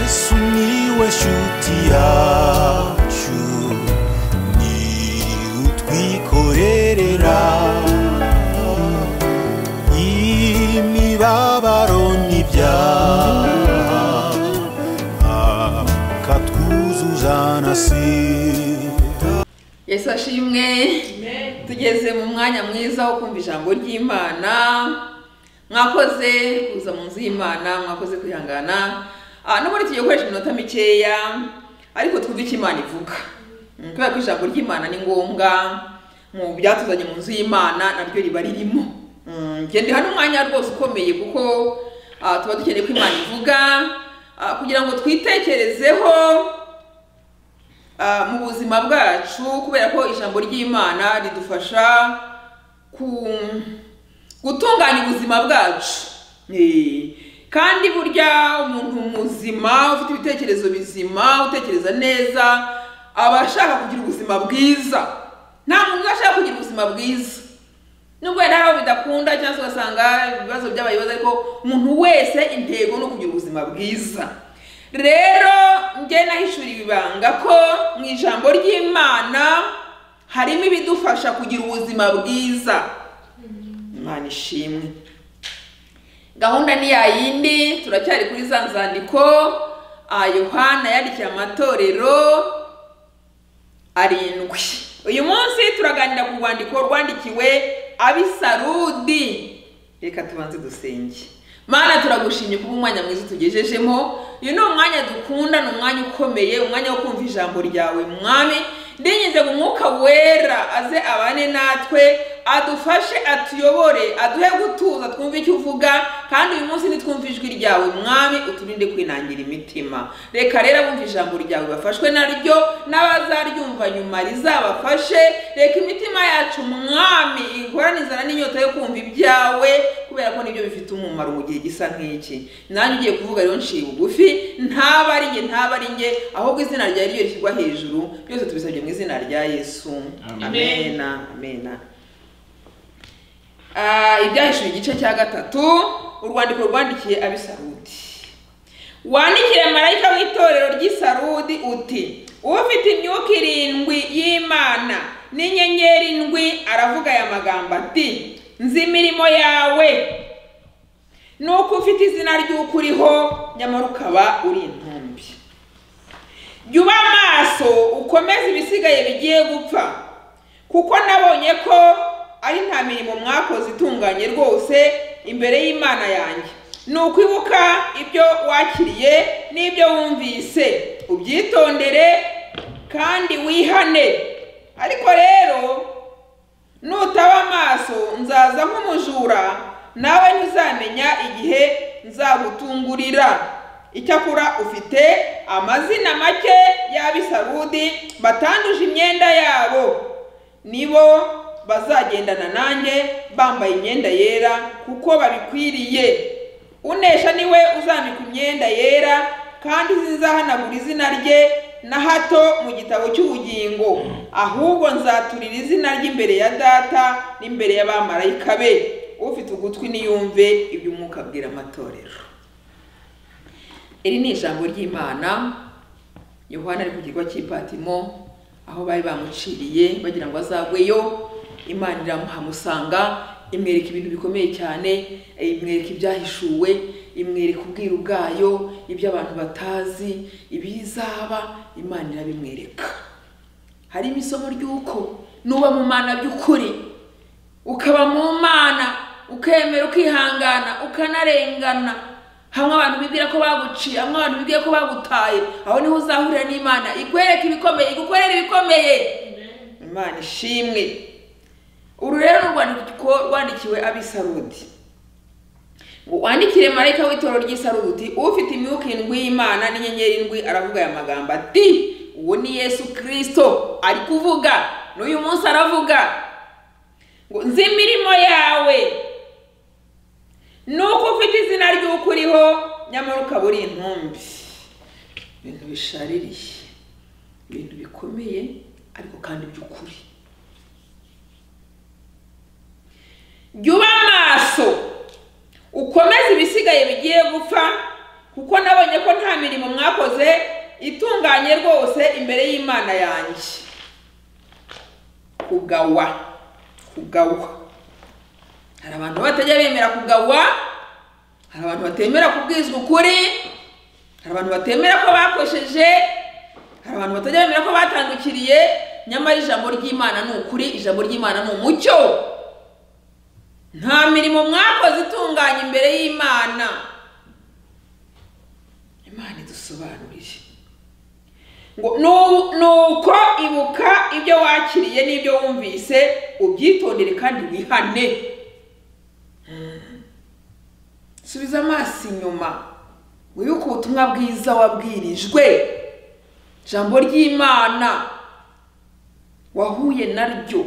Sumiłeś utiaciu Ni utwikorerera Imibabaro n'ibyaha Akatwuzuzanasira yesu ashimwe tugeze mu mwanya mwiza wo kumva ijambo ry'imana mwakoze kuza mu nzu y'imana mwakoze kwihangana Ah, nubwo tugiye gukoresha iminota mikeya ariko twumve icyo imana ivuga Mm, kubera ko ijambo ry'imana ni ngombwa mu byatuzanye mu nzu y'imana naryo riba ririmo Mm, njye ndi hano umwanya rwose ukomeye kuko ah, tuba dukeneye ko imana ivuga ah, kugira ngo twitekerezeho Ah, mu buzima bwacu kubera ko ijambo ry'imana ridufasha ku gutunganya ubuzima bwacu Eh, kandi burya umuntu muzima ufite ibitekerezo bizima utekereza neza aba ashaka kugira ubuzima bwiza nta muntu udashaka kugira ubuzima bwiza nubwo yari hari abo bidakunda cyangwa se ugasanga ibibazo by'abayobozi ariko umuntu wese intego ni ukugira ubuzima bwiza rero njye nahishuriwe ibanga ko mu ijambo ry'imana harimo ibidufasha kugira ubuzima bwiza imana ishimwe gahunda ni ya yindi turacyari kuri za nzandiko ah, yohana yandikiye amatorero arindwi uyu munsi turaganira ku rwandiko rwandikiwe abisarudi reka tubanze dusenge mana turagushimye kuba umwanya mwiza utugejejemo uyu ni umwanya dukunda ni umwanya ukomeye umwanya wo kumva ijambo ryawe mwami ndinginze ngo umwuka wera aze abane natwe adufashe atuyobore aduhe gutuza twumve icyo uvuga kandi uyu munsi nitwumve ijwi ryawe mwami uturinde kwinangira imitima reka rero abumva ijambo ryawe bafashwe naryo n'abazaryumva nyuma rizabafashe reka imitima yacu mwami ihorane inzara n'inyota yo kumva ibyawe kubera ko nibyo bifite umumaro mu gihe gisa nk'iki nanjye ugiye kuvuga rero nciye bugufi ntaba ari njye ntaba ari njye ahubwo izina ryawe ryo rishyirwa hejuru byose tubisabye mu izina rya yesu amena amena Ah, ibyahishuye igice cya gatatu urwandiko rwandikiye abisarudi wandikire marayika w'itorero ry'isarudi uti ufite imyuka irindwi y'imana n'inyenyeri ndwi aravuga aya magambo ati nzi imirimo yawe nuko ufite izina ry'uko uriho nyamara ukaba uri intumbi jya uba maso ukomeze ibisigaye bigiye gupfa kuko nabonye ko ari nta mirimo mwakoze itunganye rwose imbere y'imana yanjye ni ukwibuka ibyo wakiriye n'ibyo wumvise ubyitondere kandi wihane ariko rero nutaba amaso nzaza nk'umujura nawe ntuzamenya igihe nzagutungurira icyakora ufite amazina make y'abisarudi batanduje imyenda yabo nibo bazagendana nanjye bambaye imyenda yera kuko babikwiriye unesha niwe uzambika imyenda yera kandi zizahanagura izina rye na hato mu gitabo cy'ubugingo ahubwo nzaturira izina rye imbere ya data n'imbere y'abamarayika be ufite ugutwi niyumve ibyo umwuka abwira amatorero iri ni ijambo ry'imana yohana ari ku kirwa cy'ipatimo aho bari bamuciriye bagira ngo azagweyo imana iramuhamusanga imwereka ibintu bikomeye cyane eh, imwereka ibyahishuwe imwereka ubwiru bwayo ibyo abantu batazi ibizaba imana irabimwereka harimo isomo ry'uko nuba mu mana by'ukuri ukaba mu mana ukemera ukihangana ukanarengana hamwe abantu bibwira ko baguciye hamwe abantu bibwira ko bagutaye aho niho uzahurira n'imana ikwereka ibikomeye igukorera ibikomeye imana ishimwe uru rero ni urwandiko rwandikiwe ab'isarudi ngo wandikire marayika w'itorero ry'isarudi ufite imyuka indwi y'imana n'inyenyeri indwi aravuga aya magambo ati uwo ni yesu kirisito ari kuvuga n'uyu munsi aravuga ngo nzi imirimo yawe nuko ufite izina ry'uko uriho nyamara ukaba uri intumbi ibintu bishaririye ibintu bikomeye ariko kandi by'ukuri jya uba maso ukomeze ibisigaye bigiye gupfa kuko nabonye ko nta mirimo mwakoze itunganye rwose imbere y'imana yanjye kugawa kugawa hari abantu batajya bemera kugawa hari abantu batemera kubwizwa ukuri hari abantu batemera ko bakosheje hari abantu batajya bemera ko batandukiriye nyamara ijambo ry'imana ni ukuri ijambo ry'imana ni umucyo nta mirimo mwakoze itunganye imbere y'imana imana idusobanurire ngo "Nu- nuko ibuka ibyo wakiriye n'ibyo wumvise ubyitondere kandi wihane Mm. subiza amaso inyuma wibuke ubutumwa bwiza wabwirijwe ijambo ry'imana wahuye naryo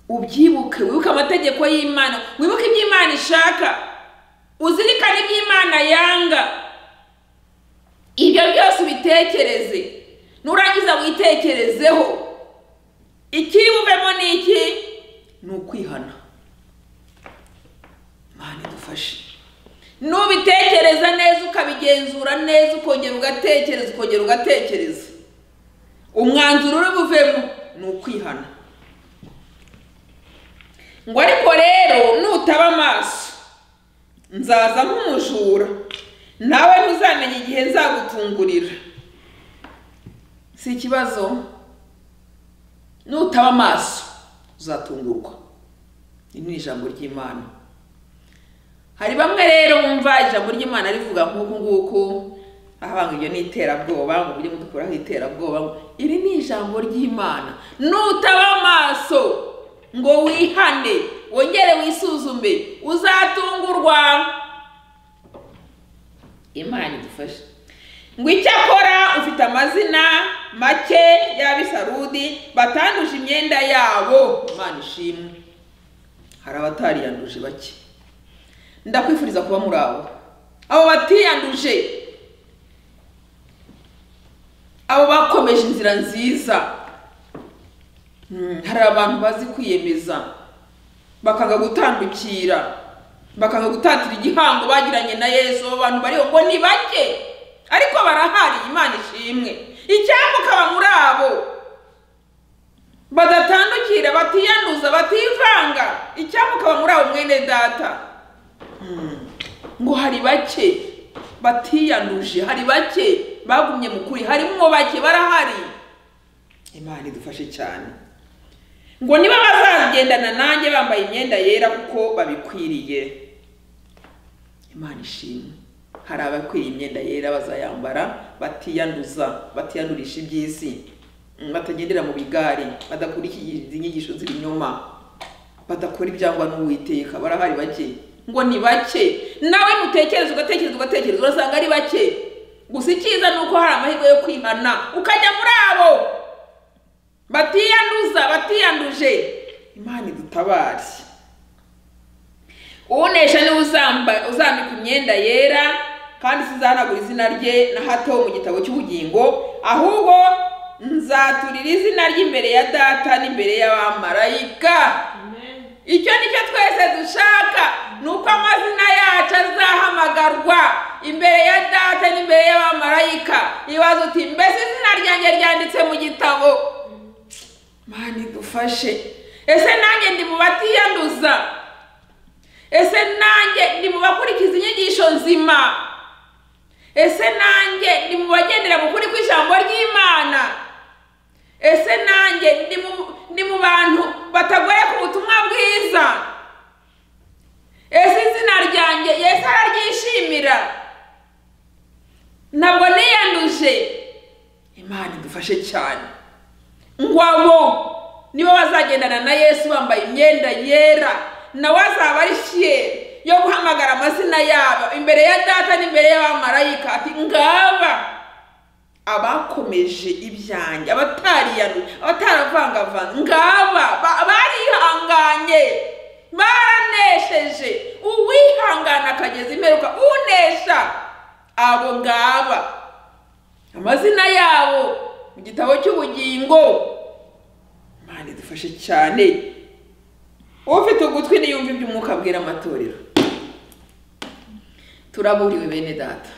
ubyibuke wibuke amategeko y'imana wibuke ibyo imana ishaka uzirikane ibyo imana yanga ibyo byose ubitekereze nurangiza witekerezeho ikiri buvemo ni iki ni ukwihana imana idufashe nubitekereza neza ukabigenzura neza ukongera ugatekereza ukongera ugatekereza umwanzuro uri buvemo ni ukwihana ngo ariko rero nutaba amaso nzaza nk'umujura nawe ntuzamenye igihe nzagutungurira si ikibazo nutaba amaso uzatungurwa iri ni ijambo ry'imana hari bamwe rero bumva ijambo ry'imana rivuga nk'uku nguku ahabanga iryo ni iterabwoba ngo mujye mudukuraho iterabwoba ngo iri ni ijambo ry'imana nutaba amaso ngo wihane wongere wisuzume uzatungurwa imana idufashe ngo icyakora ufite amazina make y'abisarudi batanduje imyenda yabo imana ishimwe hari abatariyanduje bake ndakwifuriza kuba muri abo abo batiyanduje abo bakomeje inzira nziza Mm, hari abantu bazi kwiyemeza bakanga gutandukira bakanga gutatira igihango bagiranye na yesu abo bantu bariho ngo ni bake ariko barahari imana ishimwe icyambu ukaba muri abo badatandukira batiyanduza bativanga icyambu ukaba muri abo mwene data Mm. ngo hari bake batiyanduje hari bake bagumye mu kuri harimo bake barahari imana idufashe cyane ngo niba bazagendana nanjye bambaye imyenda yera kuko babikwiriye imana ishimwe hari abakwiriye imyenda yera bazayambara batiyanduza batiyandurisha iby'isi mm, batagendera mu bigari badakurikiye izi nyigisho z'ibinyoma badakora ibyangwa n'uwiteka barahari bake ngo ni bake nawe mutekereza ugatekereza ugatekereza urasanga ari bake gusa icyiza ni uko hari amahirwe yo kwihana ukajya muri abo batiyanduza batiyanduje imana idutabare unesha niwe uzamba- uzambika imyenda yera kandi sizahanagura izina rye na hato mu gitabo cy'ubugingo ahubwo nzaturira izina rye imbere ya data n'imbere y'abamarayika icyo ni cyo twese dushaka ni uko amazina yacu azahamagarwa imbere ya data n'imbere y'abamarayika ibaza uti mbese izina ryanjye ryanditse mu gitabo mani dufashe ese nanjye ndi mu batiyanduza ese nanjye ndi mu bakurikiza inyigisho nzima ese nanjye ndi mu bagendera mu kuri kw'ijambo ry'imana ese nanjye ndi mu- ndi mu bantu batagoye ku butumwa bwiza ese izina ryanjye yesu araryishimira ntabwo niyanduje imana idufashe cyane ngo abo nibo bazagendana na yesu bambaye imyenda yera nawe azaba ari fiyeri yo guhamagara amazina yabo imbere ya data n'imbere y'abamarayika ati ngaba abakomeje ibyanjye abatariyanu abataravangavanze ngaba ba- barihanganye baranesheje uwihangana akageza imperuka unesha abo ngaba amazina yabo mu gitabo cy'ubugingo imana idufashe cyane ufite ugutwi niyumva iby'umwuka abwira amatorero turaburiwe bene data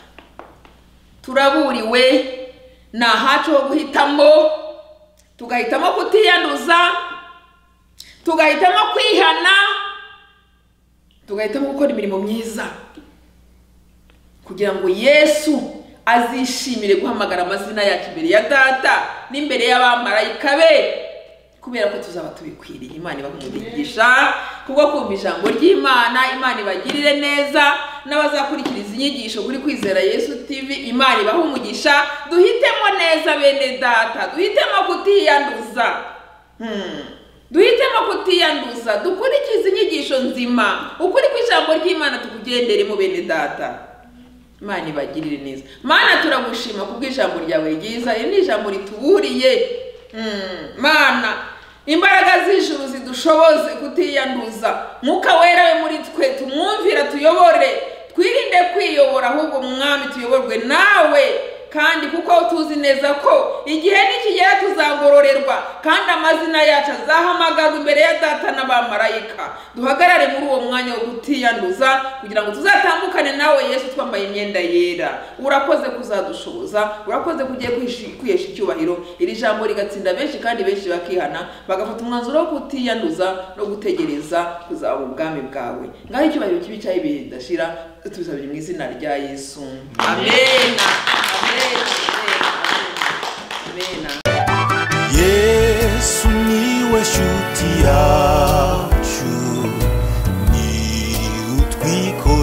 turaburiwe ni ahacu ho guhitamo tugahitamo kutiyanduza tugahitamo kwihana tugahitamo gukora imirimo myiza kugira ngo yesu azishimire guhamagara amazina yacu imbere ya data n'imbere y'abamarayika be kubera ko tuzaba tubikwiriye imana ibahumugisha kubwo kumva ijambo ry'imana imana ibagirire neza n'abazakurikiriza inyigisho kuri kwizera yesu tv imana ibahumugisha duhitemo neza bene data duhitemo kutiyanduza Hmm. duhitemo kutiyanduza dukurikize inyigisho nzima ukuri kw'ijambo ry'imana tukugenderemo bene data imana ibagirire neza mana turagushima kubw'ijambo ryawe ryiza iri ni ijambo rituburiye Mm, mana imbaraga z'ijuru zidushoboze kutiyanduza mwuka wera we muri twe tumwumvira tuyobore twirinde kwiyobora ahubwo mwami tuyoborwe nawe kandi kuko tuzi neza ko igihe nikigera tuzagororerwa kandi amazina yacu azahamagazwa imbere ya data n'abamarayika duhagarare muri uwo mwanya wo kutiyanduza kugira ngo tuzatambukane nawe yesu twambaye imyenda yera urakoze kuzadushoboza urakoze kugiye kwishi- kwihesha icyubahiro iri jambo rigatsinda benshi kandi benshi bakihana bagafata umwanzuro wo kutiyanduza no gutegereza kuzaba ubwami bwawe ngaho icyubahiro kibi cyaho ibihe bidashira tubisabire mu izina rya yesu amena amena amena amena yesu niwe shuti yacu ni utwiko